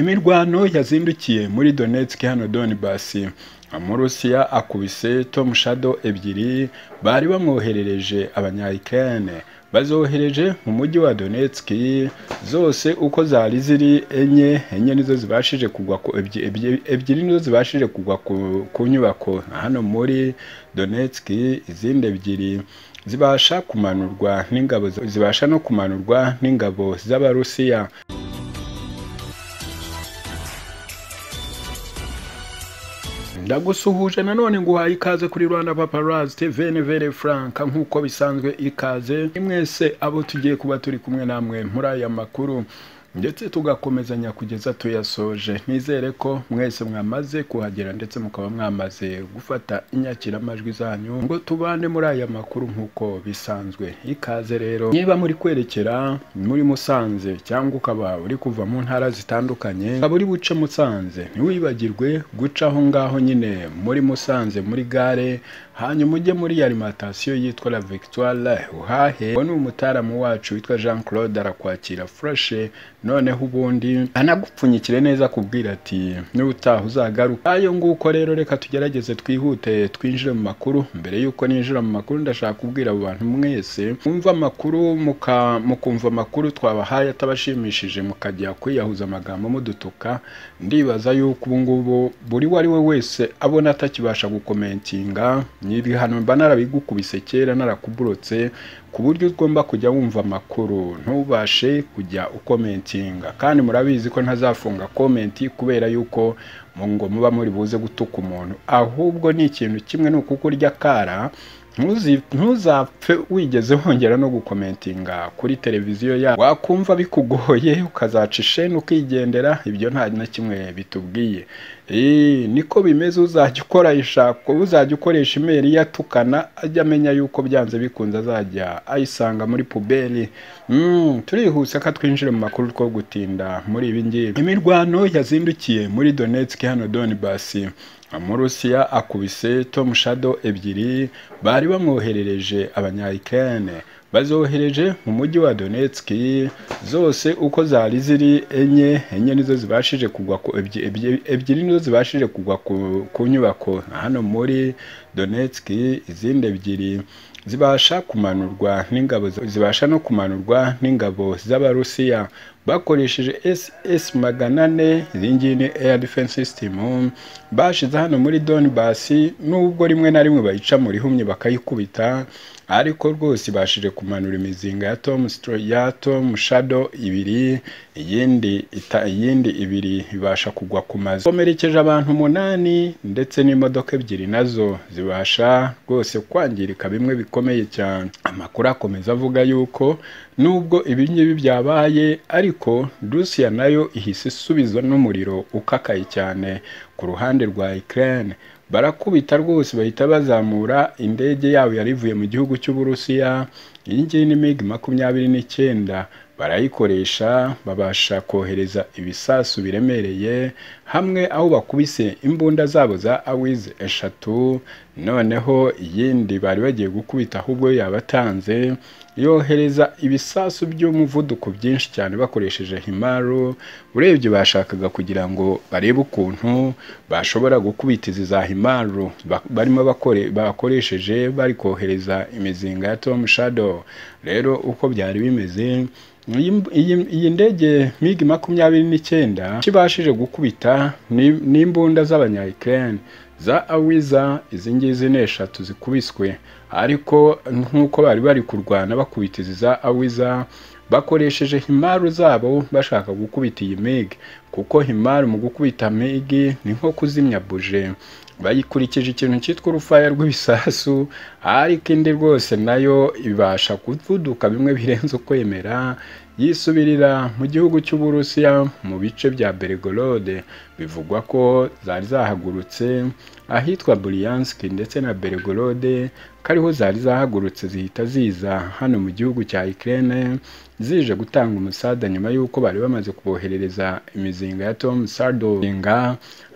Imirwano yazindukiye muri Donetsk hano Donbas Amurusiya akubise Tom Shadow ebyiri bari bamwoherereje abanya-Ukraine bazohereje mu mujyi wa Donetsk zose uko zari ziri enye enye nizo zibashije kugwa ku ebyi- ebyi- ebyiri nizo zibashije kugwa ku, ku nyubako hano muri Donetsk izindi ebyiri zibasha kumanurwa n'ingabo zibasha no kumanurwa n'ingabo z'Abarusiya ndagusuhuje nanone nguhaye ikaze kuri rwanda paparazi tv nevere franka nk'uko bisanzwe ikaze mwese abo tugiye kuba turi kumwe namwe muri aya makuru ndetse tugakomezanya kugeza tuyasoje nizere ko mwese mwamaze kuhagera ndetse mukaba mwamaze gufata inyakiramajwi zanyu ngo tubane muri aya makuru nk'uko bisanzwe ikaze rero niba muri kwerekera muri musanze cyangwa ukaba uri kuva mu ntara zitandukanye ukaba uri buce musanze ntiwibagirwe guca aho ngaho nyine muri musanze muri gare hanyuma ujye muri alimantasiyo yitwa la victoire uhahe uwo ni umutaramu wacu witwa jean claude arakwakira furashe noneho ubundi anagupfunyikire neza kubwira ati n'ubutaha uzagaruka ayo nguko rero reka tugerageze twihute twinjire mu makuru mbere y'uko ninjira mu makuru ndashaka kubwira abo bantu mwese mwumva amakuru muka- mukumva amakuru twabahaye atabashimishije mukajya kwiyahuza amagambo mudutuka ndibaza yuko ubu ngubu buri uwo ari we wese abona atakibasha gukomentinga ni ibihano mba narabigukubise kera narakuburotse ku buryo ugomba kujya wumva amakuru ntubashe kujya ukomentinga kandi murabizi ko ntazafunga komenti kubera yuko mu ngo muba muri buze gutuka umuntu ahubwo ni ikintu kimwe ni ukuko urya akara ntuzi- ntuzapfe wigeze wongera no gukomentinga kuri televiziyo yabo wakumva bikugoye ukazaca isheni ukigendera ibyo nta na kimwe bitubwiye Eh, niko bimeze uzajya ukora ishako uzajya ukoresha imeri yatukana ajya amenya yuko byanze bikunze azajya ayisanga muri puberi Mm, turihuse ko twinjire mu makuru two gutinda muri ibi ngibi imirwano yazindukiye muri Donetsk hano Donbas Amurusiya akubise Tom Shadow ebyiri bari bamwoherereje abanya-Ukraine bazohereje mu mujyi wa Donetsk zose uko zari ziri enye enye nizo zibashije kugwa ku, ebyi- ebyi- ebyiri nizo zibashije kugwa ku, ku nyubako hano muri Donetsk izindi ebyiri zibasha kumanurwa n'ingabo zibasha no kumanurwa n'ingabo z'Abarusiya bakoresheje SS magana ane iyi ngiyi ni air defense system bashize hano muri Donbas nubwo rimwe na rimwe bayica mu rihumye bakayikubita ariko rwose ibashije kumanura imizinga ya Tom Stro- ya Tom Shadow ibiri iyindi ita, iyindi ibiri ibasha kugwa ku mazu komerekeje abantu umunani ndetse n'imodoka ebyiri nazo zibasha rwose kwangirika bimwe bikomeye cyane amakuru akomeza avuga yuko nubwo ibi ngibi byabaye ariko Russia nayo ihise isubiza n'umuriro ukakaye cyane ku ruhande rwa Ukraine barakubita rwose bahita bazamura indege yabo yari ivuye mu gihugu cy'uburusiya iyi ngiyi ni mig makumyabiri n'icyenda barayikoresha babasha kohereza ibisasu biremereye hamwe aho bakubise imbunda zabo za awize eshatu noneho iyindi bari bagiye gukubita ahubwo yo yabatanze yohereza ibisasu by'umuvuduko byinshi cyane bakoresheje himaro urebye bashakaga kugira ngo barebe ukuntu bashobora gukubita izi za himaro ba- barimo bakore bakoresheje bari kohereza imizinga ya Tom Shadow rero uko byari bimeze iyi iyi- iyi ndege MiG makumyabiri n'icyenda kibashije gukubita ni- n'imbunda z'abanya-Ukraine za awiza izi ngizi ni eshatu zikubiswe ariko nk'uko bari bari kurwana bakubita izi za awiza bakoresheje himaru zabo bashaka gukubita iyi migi kuko himaru mu gukubita migi ni nko kuzimya buje bayikurikije ikintu cyitwa urufaya rw'ibisasu ariko indi rwose nayo ibasha kuvuduka bimwe birenze ukwemera yisubirira mu gihugu cy'uburusiya mu bice bya Belgorod bivugwa ko zari zahagurutse ahitwa Bryansk ndetse na Belgorod ko ariho zari zahagurutse zihita ziza hano mu gihugu cya Ukraine zije gutanga umusada nyuma y'uko bari bamaze kuboherereza imizinga ya Tom Sardo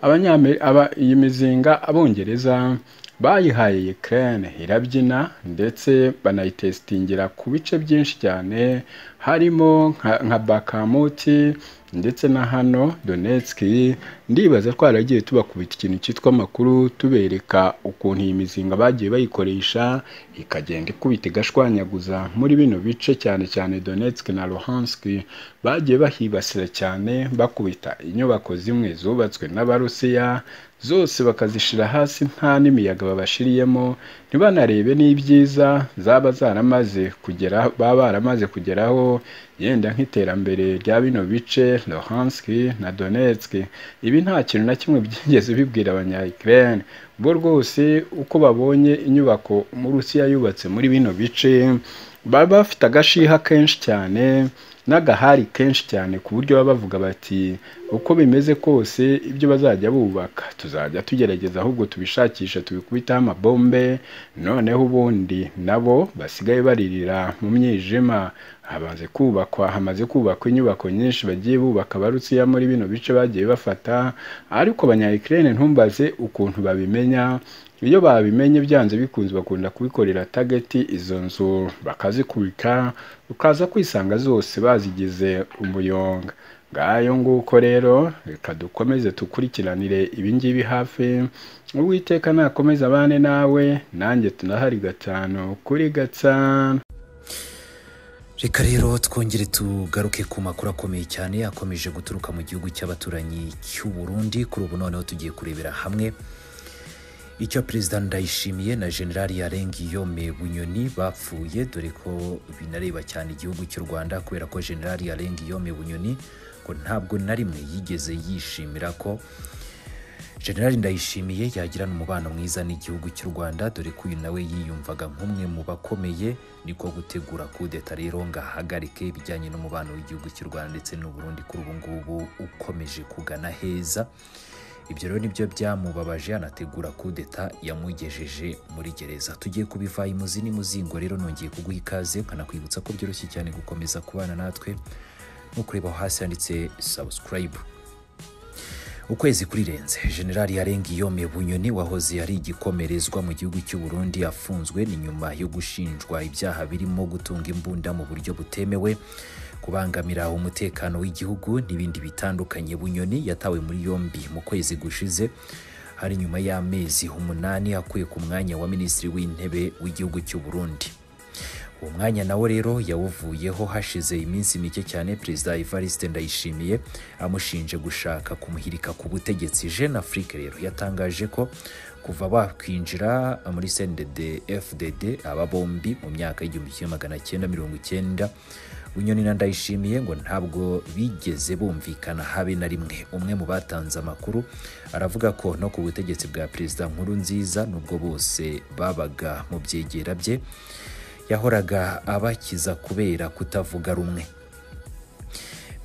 Abanyame- aba, iyi mizinga abongereza bayihaye Ukraine irabyina ndetse banayitesitingira ku bice byinshi cyane harimo nka- nka bakamuti ndetse na hano donetski ndibaza twaragiye tubakubita ikintu cyitwa amakuru tubereka ukuntu iyi mizinga bagiye bayikoresha ikagenda ikubita igashwanyaguza muri bino bice cyane cyane donetski na luhansk bagiye bahibasira cyane bakubita inyubako zimwe zubatswe n'abarusiya zose bakazishira hasi nta n'imiyaga babashiriyemo ntibanarebe n'ibyiza zaba zaramaze kugera baba baramaze kugeraho yenda nk'iterambere rya bino bice Luhansk na Donetsk ibi nta kintu na kimwe byigeze bibwira abanya Ukraine bo rwose uko babonye inyubako Rusiya yubatse muri bino bice baba bafite agashiha kenshi cyane n'agahari kenshi cyane ku buryo baba bavuga bati uko bimeze kose ibyo bazajya bubaka tuzajya tugerageza ahubwo tubishakisha tubikubiteho amabombe noneho ubundi nabo basigaye baririra mu mwijima hamaze kubakwa hamaze kubakwa inyubako nyinshi bagiye bubaka abarusiya muri bino bice bagiye bafata ariko abanya Ukraine ntumbaze ukuntu babimenya iyo babimenye byanze bikunze bakunda kubikorera tageti izo nzu bakazikubika ukaza kwisanga zose bazigize umuyonga ngayo nguko rero reka dukomeze dukurikiranire ibingibi hafi uwiteka nakomeza abane nawe nanjye tunahari gatanu kuri gatanu reka rero twongere tugaruke ku makuru akomeye cyane akomeje guturuka mu gihugu cy'abaturanyi cy'u Burundi kuri ubu noneho tugiye kurebera hamwe icyo perezida ndayishimiye na generali yarengi yome bunyoni bapfuye dore ko binareba cyane igihugu cy'u rwanda kubera ko generali yarengi yome bunyoni ngo ntabwo na rimwe yigeze yishimira ko generali ndayishimiye yagirana umubano mwiza n'igihugu cy'u rwanda dore ko uyu nawe yiyumvaga nk'umwe mu bakomeye niko gutegura kudeta rero ngo ahagarike ibijyanye n'umubano w'igihugu cy'u rwanda ndetse n'u Burundi kuri ubu ngubu ukomeje kugana heza ibyo rero nibyo byamubabaje anategura kudeta yamugejeje muri gereza tugiye kubiva imuzi n'imuzingo rero nongeye kuguha ikaze nkanakwibutsa ko byoroshye cyane gukomeza kubana natwe no kureba aho hasi handitse subscribe ukwezi kurirenze generali yarengi yome bunyoni wahoze ari igikomerezwa mu gihugu cy'u Burundi afunzwe ni nyuma yo gushinjwa ibyaha birimo gutunga imbunda mu buryo butemewe kubangamira umutekano w'igihugu n'ibindi bitandukanye bunyoni yatawe muri yombi mu kwezi gushize hari nyuma y'amezi umunani akuye ku mwanya wa minisitiri w'intebe w'igihugu cy'u Burundi uwo mwanya nawo rero yawuvuyeho hashize iminsi mike cyane perezida evariste ndayishimiye amushinje gushaka kumuhirika ku butegetsi jeune afrique rero yatangaje ko kuva bakwinjira muri cndd fdd aba bombi mu myaka y'igihumbi kimwe magana cyenda mirongo icyenda bunyoni na ndayishimiye ngo ntabwo bigeze bumvikana habe na rimwe umwe mu batanze amakuru aravuga ko no ku butegetsi bwa perezida nkuru nziza nubwo bose babaga mu byegera bye yahoraga abakiza kubera kutavuga rumwe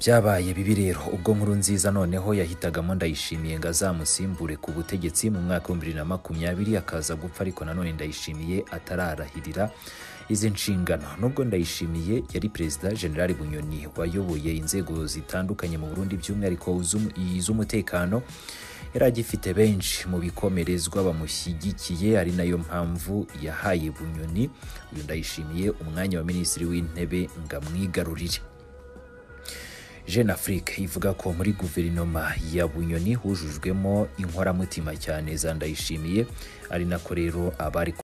byabaye bibi rero ubwo nkuru nziza noneho yahitagamo ndayishimiye ngo azamusimbure ku butegetsi mu mwaka w'ibihumbi bibiri na makumyabiri akaza gupfa ariko nanone ndayishimiye atararahirira izi nshingano nubwo ndayishimiye yari perezida generali bunyoni wayoboye inzego zitandukanye mu burundi by'umwihariko iz'umu- iz'umutekano yari agifite benshi mu bikomerezwa bamushyigikiye ari nayo mpamvu yahaye bunyoni uyu ndayishimiye umwanya wa minisitiri w'intebe ngo amwigarurire jeune afrique ivuga ko muri guverinoma ya bunyoni hujujwemo inkoramutima cyane za ndayishimiye ari nako rero abari